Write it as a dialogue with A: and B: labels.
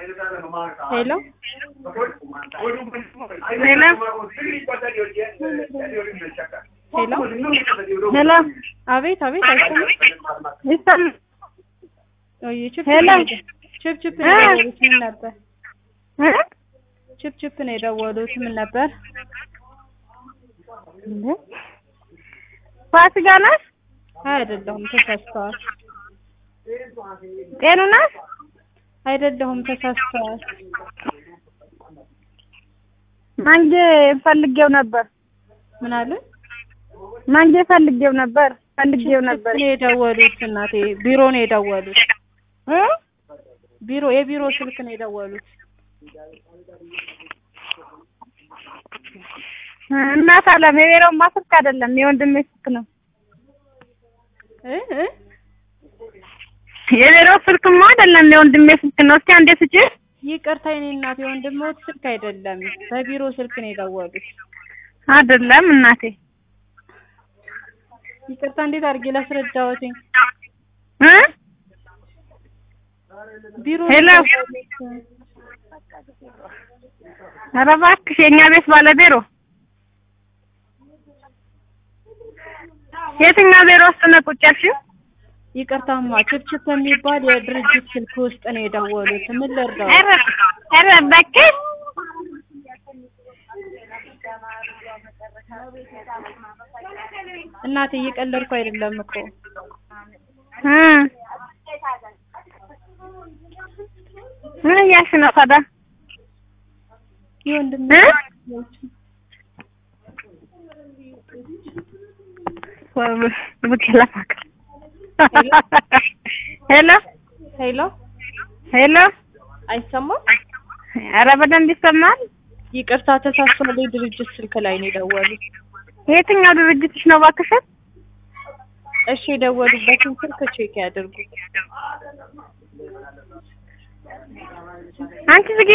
A: ሄሎ ሄሎ
B: ሄሎ
A: አቤት አቤት አይሰማም
B: ይሰማል።
A: ወይ ችፕ
B: ሄሎ
A: ችፕ ችፕ ነው የደወሉት ምን ነበር
B: እ?
A: ችፕ ችፕ ነው የደወሉት ምን ነበር
B: ፋሲካ ናት?
A: አይደለሁም ተሳስተዋል
B: ጤኑ ናት?
A: አይደለሁም ተሳስተዋል
B: ማንጌ ፈልጌው ነበር።
A: ምን አለ
B: ማንጌ ፈልጌው ነበር ፈልጌው ነበር።
A: ነው የደወሉት እናቴ ቢሮ ነው የደወሉት
B: እ?
A: ቢሮ የቢሮ ስልክ ነው የደወሉት
B: እናት አለም የቤረውማ ስልክ አይደለም የወንድሜ ስልክ ነው።
A: እ እ
B: የቤረው ስልክማ አይደለም የወንድሜ ስልክ ነው። እስኪ አንዴ ስጪ።
A: ይቅርታ የኔ እናት የወንድሞት ስልክ አይደለም በቢሮ ስልክ ነው የደወሉት
B: አይደለም እናቴ
A: ይቅርታ እንዴት አድርጌ ላስረዳዎትኝ
B: እ?
A: ቢሮ
B: ሄሎ።
A: ነው የደወሉት።
B: ኧረ እባክሽ የእኛ ቤት ባለቤሮ የትኛው ቢሮ ውስጥ ነው ቁጭ ያልሽው?
A: ይቅርታማ ችፕችፕ የሚባል የድርጅት ስልክ ውስጥ ነው የደወሉት ምን ልርዳው
B: ኧረ ኧረ እባክሽ
A: እናቴ እየቀለድኩ አይደለም እኮ
B: እ ምን እያልሽ ነው ታዲያ?
A: የወንድም
B: እ? ሄሎ
A: ሄሎ
B: ሄሎ
A: አይሰማም
B: ኧረ በደንብ ይሰማል።
A: ይቅርታ ተሳስቷል የድርጅት ስልክ ላይ ነው የደወሉት
B: የትኛው ድርጅትሽ ነው እባክሽን?
A: እሺ የደወሉበትን ስልክ ቼክ ያድርጉ
B: አንቺ ዝጊ